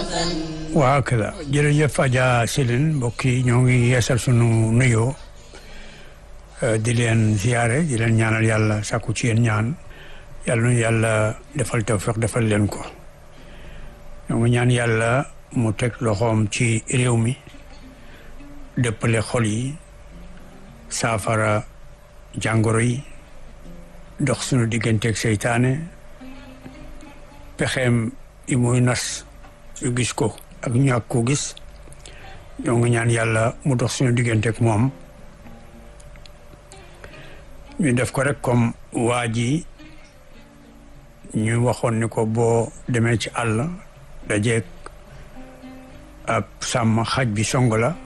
waaw kala jërëjëf Adja Céline mbokk yi ñoo ngi yeesal sunu nuyoo di leen ziyaare di leen ñaanal yàlla sàkku ci yéen ñaan yàlla nu yàlla defal tawfiq defal leen ko ñoo ngi ñaan yàlla mu teg loxoom ci réew mi dëppale xol yi saafara jàngoro yi dox sunu digganteeg seytaane pexeem yi muy nas yu gis ko ak ñàkk ko gis ñoo ngi ñaan yàlla mu dox suñu digganteeg moom ñu def ko rek comme waa ji ñu waxoon ni ko boo demee ci àll dajeeg ab sàmm xaj bi song la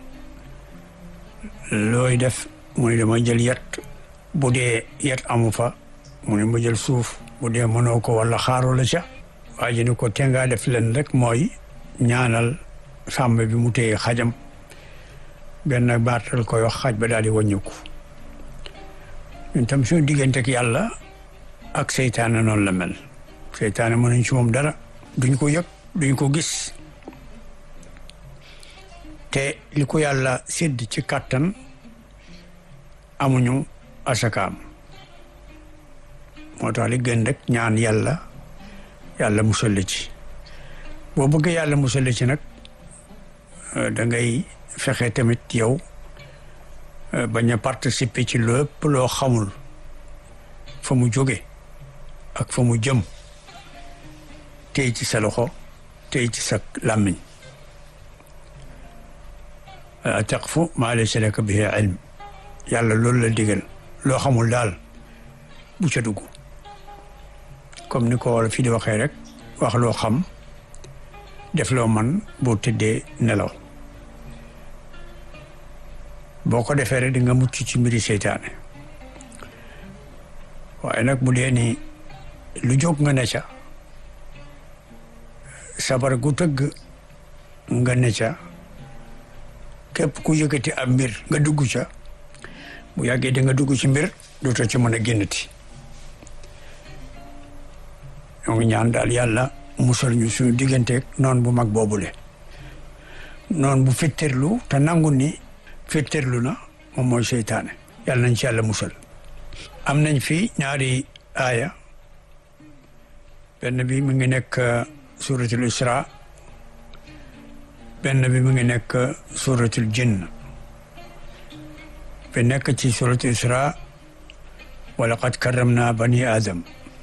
looy def mu ne dama jël yet bu dee yet amu fa mu ne ma jël suuf bu dee mënoo ko wala xaaru la ca waa ji ni ko te ngaa def leen rek mooy ñaanal sàmm bi mu téye xajam benn baatal koy wax xaj ba daal di wàññiku ñun tam suñu diggante ak yàlla ak seytaane noonu la mel seytaane mënuñ ci moom dara duñ ko yëg duñ ko gis te li ko yàlla sédd ci kàttan amuñu asakaam moo tax li gën rek ñaan yàlla yàlla musal la ci boo bëggee yàlla musal la ci nag da ngay fexe tamit yow bañ a participer ci lépp loo xamul fa mu jóge ak fa mu jëm tey ci sa loxo tey ci sa làmmiñ wala taqfu maa laysa laka bihi ilm yàlla loolu la digal loo xamul daal bu ca dugg comme ni ko wala fii di waxee rek wax loo xam def loo man boo tëddee nelaw boo ko defee rek di nga mucc ci mbiri seytaane waaye nag bu dee ni lu jóg nga ne ca sabar gu tëgg nga ne ca képp ku yëkkati ab mbir nga dugg ca bu yàggee di nga dugg ci mbir dootoo ci mën a génnati ñoo ngi ñaan daal yàlla musal ñu suñu digganteeg noon bu mag boobule noon bu fetterlu te nangu ni fetterlu na moom mooy seytaane yàlla nañ ci yàlla musal am nañ fi ñaari aaya benn bi mu ngi nekk suratul isra benn bi mu ngi nekk suratul jinn bi nekk ci suratul isra wa laqad karramna bani adam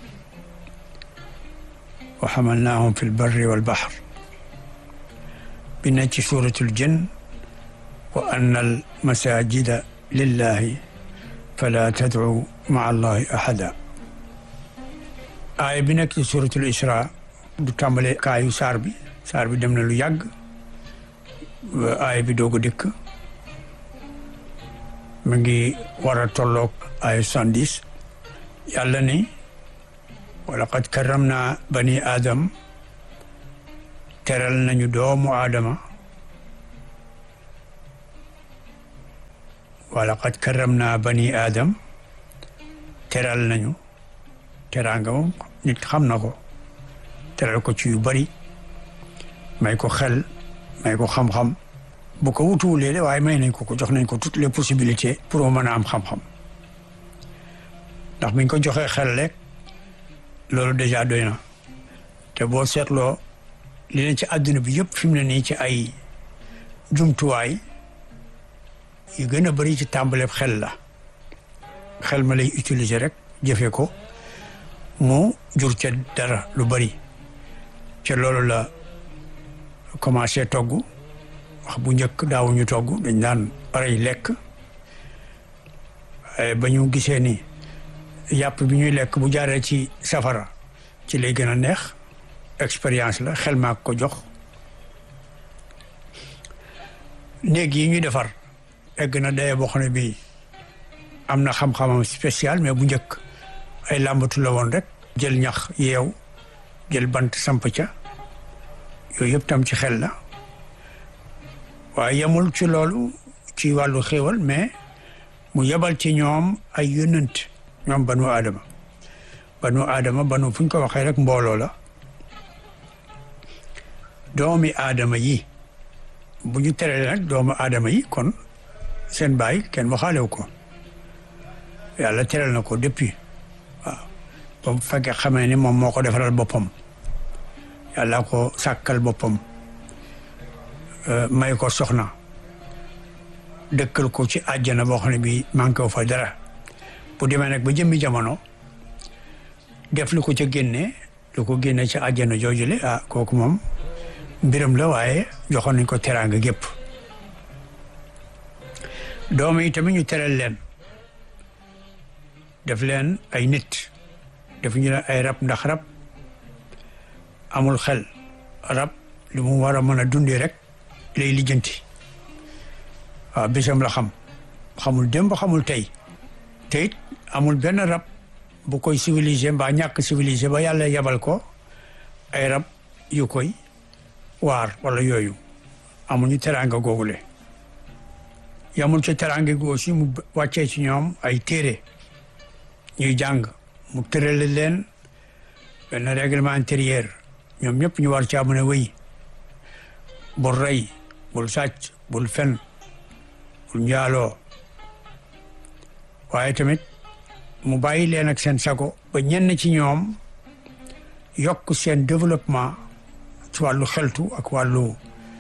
wa xamalnaahum fi lbarri walbaxr bi nekk ci suratul jinn wa anna almasajida lillahi fala tadcu maa allahi ahada aaya bi nekk ci suratul isra du tàmbale kaayu saar bi saar bi dem na lu yàgg aaya bi doog a dikk mu ngi war a tolloog aaya soixante-dix yàlla ni wa laqad karramna bani aadam teral nañu doomu aadama wa laqad karramna bani aadam teral nañu teraanga moom nit xam na ko teral ko ci yu bari may ko xel may ko xam-xam bu ko wutuwulee de waaye may nañ ko ko jox nañ ko toutes les possibilités pour mu mën a am xam-xam ndax biñ ko joxee xel rek loolu déjà doy na te boo seetloo li leen ci àdduna bi yëpp fi mu ne nii ci ay jumtuwaay yu gën a bëri ci tàmbaleeb xel la xel ma lay utiliser rek jëfe ko mu jur ca dara lu bëri ca loolu la commencé togg wax bu njëkk daawuñu togg dañ daan parey lekk ba ñu gisee ni yàpp bi ñuy lekk bu jaaree ci safara ci lay gën a neex expérience la xel maa ko jox néeg yi ñuy defar egg na daye boo xam ne bii am na xam-xamam spécial mais bu njëkk ay làmbatu la woon rek jël ñax yeew jël bant samp ca yooyu yëpp tam ci xel la waaye yemul ci loolu ci wàllu xéewal mais mu yebal ci ñoom ay yónnant ñoom banu aadama banu aadama banu fu ñu ko waxee rek mbooloo la doomi aadama yi bu ñu terale nag doomu aadama yi kon seen baay kenn waxaalew ko yàlla teral na ko depuis waaw ba mu fekkee xamee ni moom moo ko defaral boppam yàlla ko sàkkal boppam may ko soxna dëkkal ko ci àjjana boo xam ne bi manqué wu fa dara bu demee nag ba jëmmi jamono def lu ko ca génne lu ko génne ci àjjana joojule ah kooku moom mbiram la waaye joxoon nañ ko teraanga gépp doom yi tamit ñu teral leen def leen ay nit def ñu leen ay rab ndax rab amul xel rab li mu war a mën a dundee rek lay lijjanti waaw bésam la xam xamul démb xamul tey te it amul benn rab bu koy civilisé mbaa ñàkk civilisé ba yàlla yebal ko ay rab yu koy waar wala yooyu amuñu teraanga googule yamul ci teraanga gi aussi mu wàccee ci ñoom ay téere ñuy jàng mu tërale leen benn règlement intérieur ñoom ñëpp ñu war caa mën a wéy bul rey bul sàcc bul fen bul njaaloo waaye tamit mu bàyyi leen ak seen sago ba ñenn ci ñoom yokk seen développement ci wàllu xeltu ak wàllu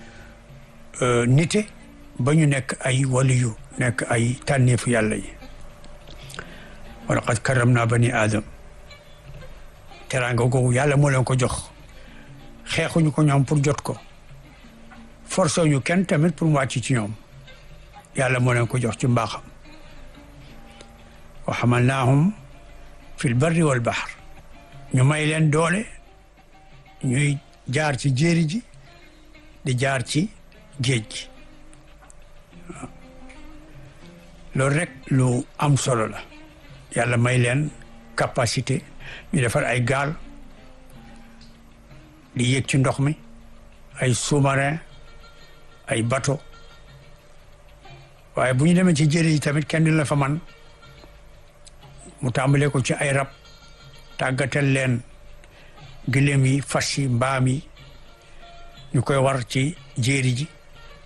nite ba ñu nekk ay waliyu nekk ay tànneefu yàlla yi wa laqad karramna bani aadam teraanga googu yàlla moo leen ko jox xeexuñu ko ñoom pour jot ko forcé ñu kenn tamit pour mu wàcc ci ñoom yàlla moo leen ko jox ci mbaaxam wa xamalnaahum fi lbarri wal bahr ñu may leen doole ñuy jaar ci jéeri ji di jaar ci géej gi loolu rek lu am solo la yàlla may leen capacité ñu defar ay gaal di yéeg ci ndox mi ay sous-marin ay bateau waaye bu ñu demee ci jéeri ji tamit kenn du la fa man mu tàmbalee ko ci ay rab tàggatal leen gëléem yi fas yi mbaam yi ñu koy war ci jéeri ji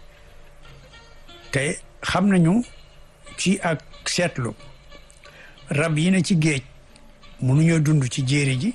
te xam nañu ci ak seetlu rab yi ne ci géej mënuñoo dund ci jéeri ji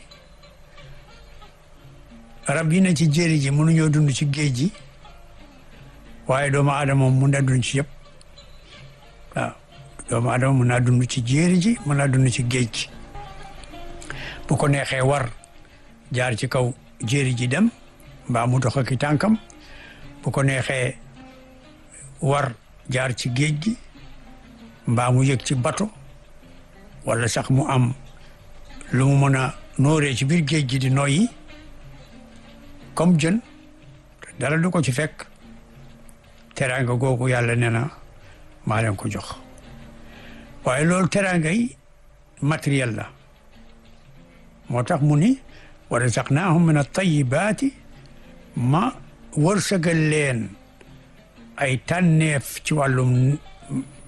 rab yi ne ci jéeri ji mënuñoo dund ci géej ji waaye doomu aadama mun na dund ci yëpp waaw doomu aadama mun naa dund ci jéeri ji mun naa dund ci géej gi bu ko neexee war jaar ci kaw jéeri ji dem mbaa mu dox ak tànkam bu ko neexee war jaar ci géej gi mbaa mu yëg ci bato wala sax mu am lu mu mën a nooree ci biir géej gi di noyyi comme jën dara du ko ci fekk teraanga googu yàlla nee na maa leen ko jox waaye loolu teraanga yi matériel la moo tax mu ni wa razaqnaahum min at-tayyibaati ma wërsëgal leen ay tànneef ci wàllum